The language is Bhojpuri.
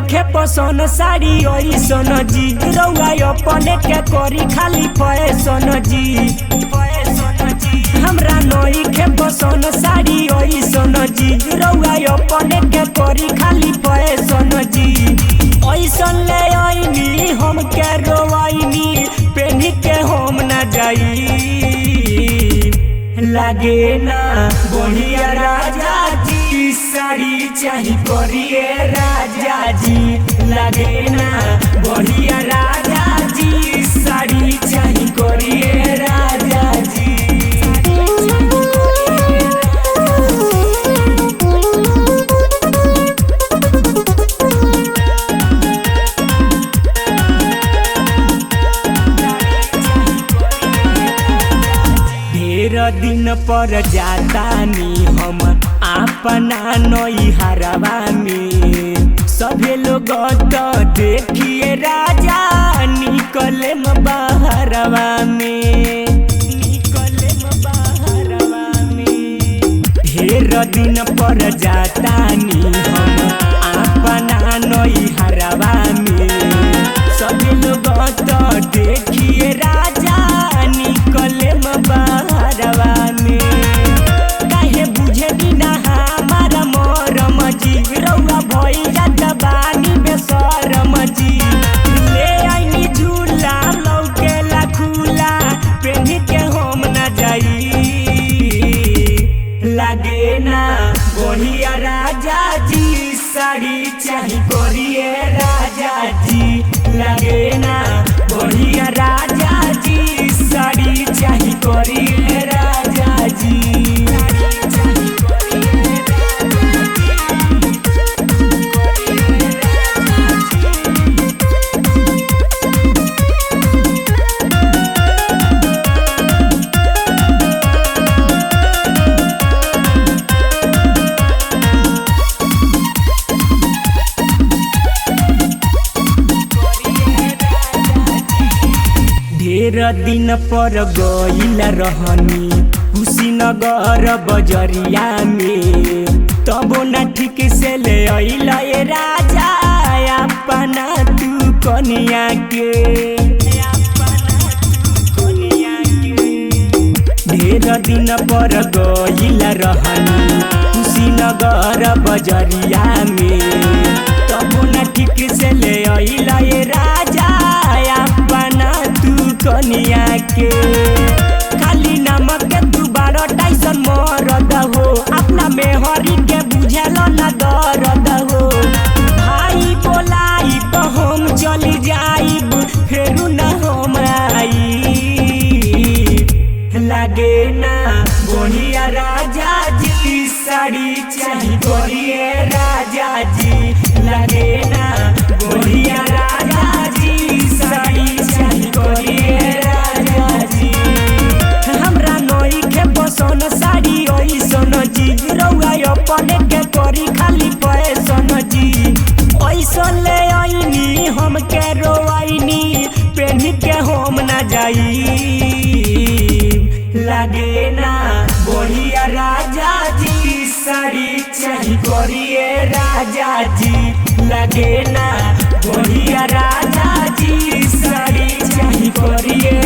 नइखे पसंद साड़ी ओइसन जी रउआ अपने के करी खाली फैशन जी फैशन जी हमरा नइखे पसंद साड़ी ओइसन जी रउआ अपने के करी खाली फैशन जी ओइसन ले आइनी हम के रोवाइनी पेनी के हम ना जाई लागे ना बढ़िया राजा जी साड़ी चाही करिए राजा जी लागे ना बढ़िया राजा जी साड़ी चाही करिए राजा जी ढेर दिन पर जातानी हम अपना नैहरवा में सभे लोग तो देखिए राजा निकले बाहरवा में निकले बाहरवा में ढेर दिन पर जातानी हम अपना नैहरवा में सभी लोग तो देखिए राजा निकले बाहरवा में काहे बुझे बिना हमारा मरम जी रउआ भैया दबानी बेसरम जी ले आईनी झूला लौकेला खुला पेनी के हम ना जाई लागे ना बढ़िया राजा जी साड़ी चाही करिए राजा जी लागे ना बढ़िया राजा जी साड़ी चाही करिए राजा जी ढेर दिन पर गईल रहनी कुशीनगर बजरिया में तबो न ठीक से ले अइल ए राजा अपना तू कनिया के ढेर दिन पर गईल रहनी कुशीनगर बजरिया में तबो न ठीक से ले अइल ए राजा अपना तू कनिया के खाली नमक के तू बारह टाइसन मरद हो अपना मेहरी के बुझल न दर्द हो भाई बोलाई तो हम चली जाइब फेरू न हम आई लागे ना बढ़िया राजा जी साड़ी चाही करिए राजा जी लागे ना बढ़िया राजा जी साड़ी चाही करिए राजा जी हमरा नई के पसंद साड़ी ओइसन जी रउआ अपने के करी खाली फैशन जी ओइसन ले आईनी हम के रोआईनी पेनी के हम ना जाई लागे ना बढ़िया राजा जी साड़ी चाही करिए राजा जी लागे ना बढ़िया राजा जी साड़ी चाही करिए